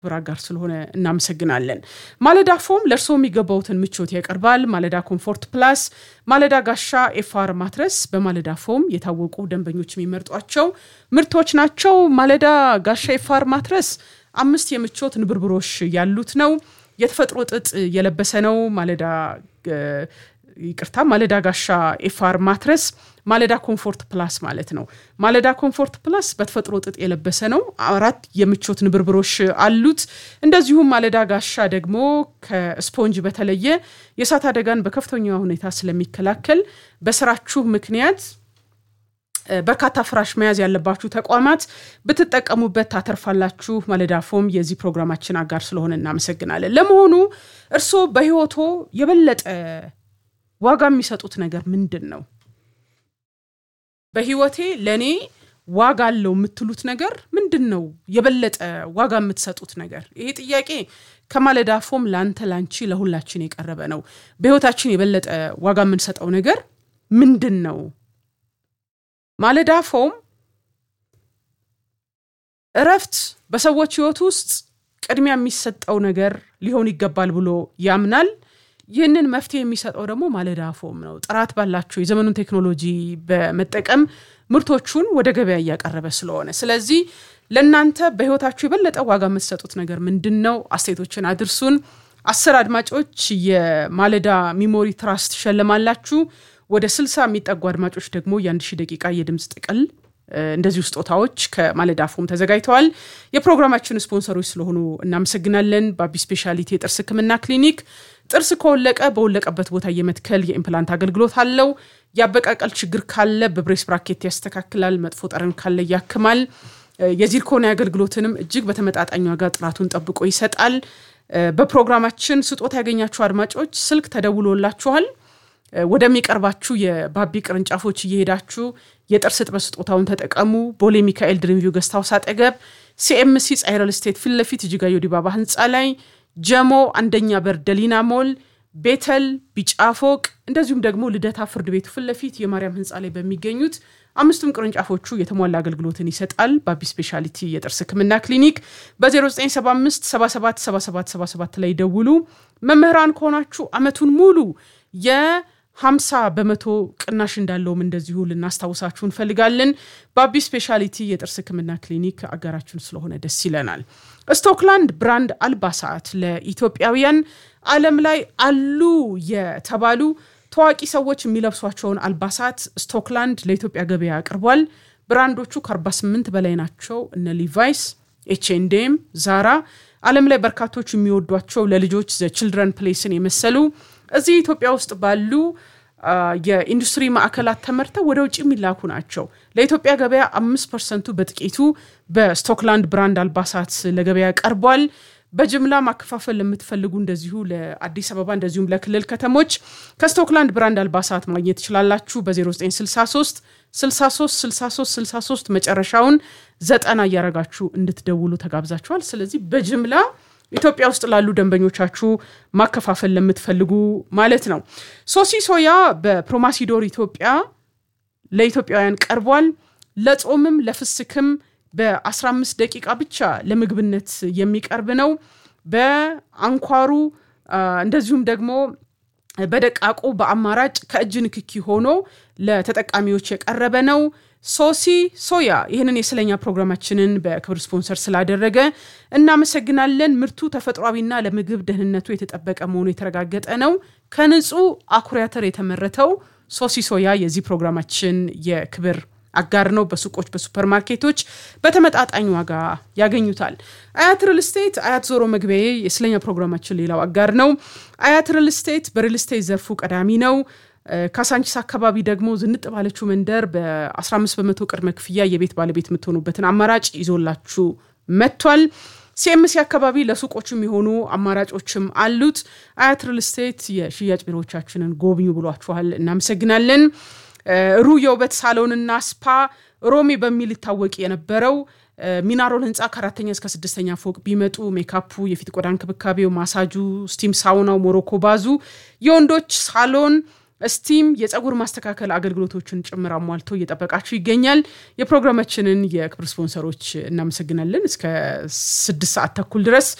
ክብር አጋር ስለሆነ እናመሰግናለን። ማለዳ ፎም ለእርስዎ የሚገባውትን ምቾት ያቀርባል። ማለዳ ኮምፎርት ፕላስ፣ ማለዳ ጋሻ ኤፍአር ማትረስ በማለዳ ፎም የታወቁ ደንበኞች የሚመርጧቸው ምርቶች ናቸው። ማለዳ ጋሻ ኤፍአር ማትረስ አምስት የምቾት ንብርብሮች ያሉት ነው። የተፈጥሮ ጥጥ የለበሰ ነው። ማለዳ ይቅርታ፣ ማለዳ ጋሻ ኤፍአር ማትረስ ማለዳ ኮምፎርት ፕላስ ማለት ነው። ማለዳ ኮምፎርት ፕላስ በተፈጥሮ ጥጥ የለበሰ ነው። አራት የምቾት ንብርብሮች አሉት። እንደዚሁም ማለዳ ጋሻ ደግሞ ከስፖንጅ በተለየ የእሳት አደጋን በከፍተኛ ሁኔታ ስለሚከላከል በስራችሁ ምክንያት በርካታ ፍራሽ መያዝ ያለባችሁ ተቋማት ብትጠቀሙበት ታተርፋላችሁ። ማለዳ ፎም የዚህ ፕሮግራማችን አጋር ስለሆነ እናመሰግናለን። ለመሆኑ እርስዎ በህይወቶ የበለጠ ዋጋ የሚሰጡት ነገር ምንድን ነው? በህይወቴ ለእኔ ዋጋ አለው የምትሉት ነገር ምንድን ነው? የበለጠ ዋጋ የምትሰጡት ነገር? ይሄ ጥያቄ ከማለዳ ፎም ለአንተ፣ ላንቺ፣ ለሁላችን የቀረበ ነው። በህይወታችን የበለጠ ዋጋ የምንሰጠው ነገር ምንድን ነው? ማለዳ ፎም እረፍት በሰዎች ህይወት ውስጥ ቅድሚያ የሚሰጠው ነገር ሊሆን ይገባል ብሎ ያምናል። ይህንን መፍትሄ የሚሰጠው ደግሞ ማለዳ ፎም ነው። ጥራት ባላቸው የዘመኑን ቴክኖሎጂ በመጠቀም ምርቶቹን ወደ ገበያ እያቀረበ ስለሆነ፣ ስለዚህ ለእናንተ በህይወታችሁ የበለጠ ዋጋ የምትሰጡት ነገር ምንድን ነው? አስተያየቶችን አድርሱን። አስር አድማጮች የማለዳ ሚሞሪ ትራስት ትሸለማላችሁ። ወደ ስልሳ የሚጠጉ አድማጮች ደግሞ የአንድ ሺህ ደቂቃ የድምፅ ጥቅል እንደዚሁ ስጦታዎች ከማለዳ ፎም ተዘጋጅተዋል። የፕሮግራማችን ስፖንሰሮች ስለሆኑ እናመሰግናለን። ባቢ ስፔሻሊቲ የጥርስ ህክምና ክሊኒክ ጥርስ ከወለቀ በወለቀበት ቦታ የመትከል የኢምፕላንት አገልግሎት አለው። የአበቃቀል ችግር ካለ በብሬስ ብራኬት ያስተካክላል። መጥፎ ጠረን ካለ ያክማል። የዚርኮኒ አገልግሎትንም እጅግ በተመጣጣኝ ዋጋ ጥራቱን ጠብቆ ይሰጣል። በፕሮግራማችን ስጦታ ያገኛችሁ አድማጮች ስልክ ተደውሎላችኋል። ወደሚቀርባችሁ የባቢ ቅርንጫፎች እየሄዳችሁ የጥርስ እጥበት ስጦታውን ተጠቀሙ። ቦሌ ሚካኤል ድሪምቪው ገስት ሃውስ አጠገብ፣ ሲኤምሲ ፀሐይ ሪል ስቴት ፊት ለፊት እጅጋዮ ዲባባ ህንፃ ላይ፣ ጀሞ አንደኛ በር ደሊና ሞል፣ ቤተል ቢጫ ፎቅ፣ እንደዚሁም ደግሞ ልደታ ፍርድ ቤቱ ፊት ለፊት የማርያም ህንፃ ላይ በሚገኙት አምስቱም ቅርንጫፎቹ የተሟላ አገልግሎትን ይሰጣል። ባቢ ስፔሻሊቲ የጥርስ ህክምና ክሊኒክ በ0975 77 77 77 ላይ ደውሉ። መምህራን ከሆናችሁ አመቱን ሙሉ የ 50 በመቶ ቅናሽ እንዳለውም እንደዚሁ ልናስታውሳችሁ እንፈልጋለን። ባቢ ስፔሻሊቲ የጥርስ ህክምና ክሊኒክ አጋራችን ስለሆነ ደስ ይለናል። ስቶክላንድ ብራንድ አልባሳት ለኢትዮጵያውያን ዓለም ላይ አሉ የተባሉ ታዋቂ ሰዎች የሚለብሷቸውን አልባሳት ስቶክላንድ ለኢትዮጵያ ገበያ አቅርቧል። ብራንዶቹ ከ48 በላይ ናቸው። እነ ሊቫይስ፣ ኤችኤንዴም፣ ዛራ ዓለም ላይ በርካቶች የሚወዷቸው ለልጆች ዘ ችልድረን ፕሌስን የመሰሉ እዚህ ኢትዮጵያ ውስጥ ባሉ የኢንዱስትሪ ማዕከላት ተመርተው ወደ ውጭ የሚላኩ ናቸው። ለኢትዮጵያ ገበያ አምስት ፐርሰንቱ በጥቂቱ በስቶክላንድ ብራንድ አልባሳት ለገበያ ቀርቧል። በጅምላ ማከፋፈል ለምትፈልጉ እንደዚሁ ለአዲስ አበባ እንደዚሁም ለክልል ከተሞች ከስቶክላንድ ብራንድ አልባሳት ማግኘት ትችላላችሁ። በ0963 63 63 63 መጨረሻውን ዘጠና እያረጋችሁ እንድትደውሉ ተጋብዛችኋል። ስለዚህ በጅምላ ኢትዮጵያ ውስጥ ላሉ ደንበኞቻችሁ ማከፋፈል ለምትፈልጉ ማለት ነው። ሶሲ ሶያ በፕሮማሲዶር ኢትዮጵያ ለኢትዮጵያውያን ቀርቧል። ለጾምም ለፍስክም በ15 ደቂቃ ብቻ ለምግብነት የሚቀርብ ነው። በአንኳሩ እንደዚሁም ደግሞ በደቃቁ በአማራጭ ከእጅ ንክኪ ሆኖ ለተጠቃሚዎች የቀረበ ነው። ሶሲ ሶያ ይህንን የስለኛ ፕሮግራማችንን በክብር ስፖንሰር ስላደረገ እናመሰግናለን። ምርቱ ተፈጥሯዊና ለምግብ ደህንነቱ የተጠበቀ መሆኑ የተረጋገጠ ነው። ከንጹህ አኩሪ አተር የተመረተው ሶሲ ሶያ የዚህ ፕሮግራማችን የክብር አጋር ነው። በሱቆች በሱፐር ማርኬቶች በተመጣጣኝ ዋጋ ያገኙታል። አያት ሪል ስቴት አያት ዞሮ መግቢያ የስለኛ ፕሮግራማችን ሌላው አጋር ነው። አያት ሪል ስቴት በሪል ስቴት ዘርፉ ቀዳሚ ነው። ካሳንቺስ አካባቢ ደግሞ ዝንጥ ባለችው መንደር በ15 በመቶ ቅድመ ክፍያ የቤት ባለቤት የምትሆኑበትን አማራጭ ይዞላችሁ መጥቷል። ሲኤምሲ አካባቢ ለሱቆች የሚሆኑ አማራጮችም አሉት። አያት ሪል ስቴት የሽያጭ ቢሮዎቻችንን ጎብኙ ብሏችኋል። እናመሰግናለን። ሩ የውበት ሳሎንና ስፓ ሮሜ በሚል ይታወቅ የነበረው ሚናሮል ህንፃ ከአራተኛ እስከ ስድስተኛ ፎቅ ቢመጡ ሜካፑ፣ የፊት ቆዳ እንክብካቤው፣ ማሳጁ፣ ስቲም ሳውናው፣ ሞሮኮ ባዙ፣ የወንዶች ሳሎን ስቲም የፀጉር ማስተካከል አገልግሎቶችን ጭምር አሟልቶ እየጠበቃችሁ ይገኛል። የፕሮግራማችንን የክብር ስፖንሰሮች እናመሰግናለን። እስከ ስድስት ሰዓት ተኩል ድረስ